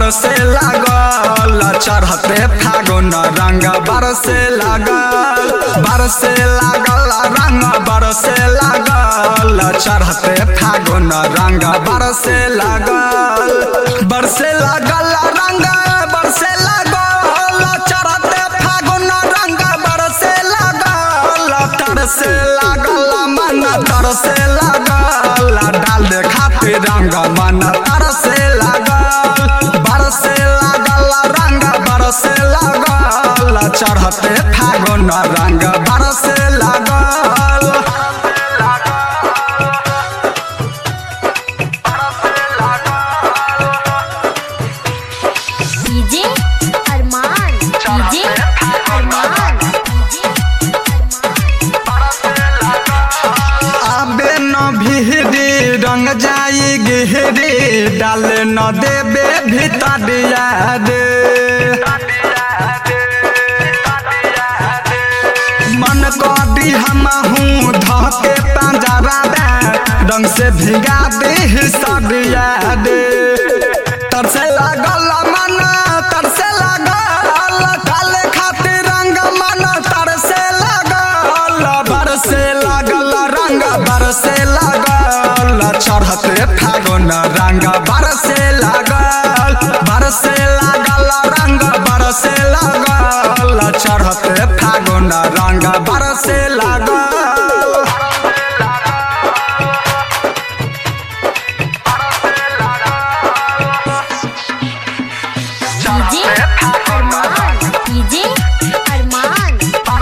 बरसे लागल चढ़ते फागुन रंग बरसे लागल बरसे लागल रंग बरसे लागल चढ़ते फागुन रंग बरसे लागल बरसे लागल रंग बरसे लागल चढ़ते फागुन रंग बरसे लागल तरसे लागल मन तरसे लागल डाल दे खातिर रंग मन तरसे लागल बरसे लागल रंग बरसे लागल चढ़ते फागुन रंग बरसे लागल DJ Arman DJ Arman DJ आबे न भिहरी रंग जाई गिहरी डाल न देबे भितरिया रे मन करी हम हूँ धके पंजरा दे रंग से भिगा दे सरिया दे तरसे लागल मन तरसे लागल काले खातिर रंग मन तरसे लागल बरसे लागल रंग बरसे लागल चढ़ते फागुन रंग बरसे लागल बरसे लागल रंग बरसे लागल चढ़ते फागुन रंग बरसे लागल DJ Arman DJ Arman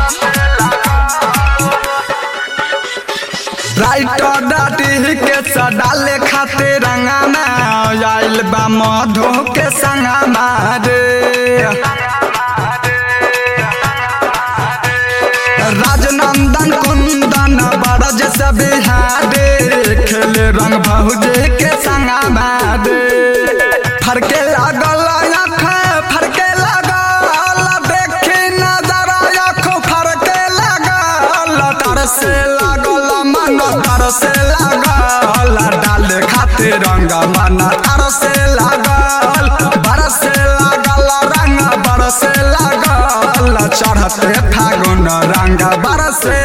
writer डाटी के सडाले खातिर रंगाना आइल बा मधु के संगामा रे राजनंदन कुंदन बरज से बिहारे खेले रंग भौजे के संगामा रे फरके लागल आँख फरके लागल देखी नजर आँख फरके लागल तरसे लागल मन तरसे लागल डाल खातिर रंग मन तरसे लागल बरसे लागल रंग बरसे लागल चढ़ते फागुन रंग बरसे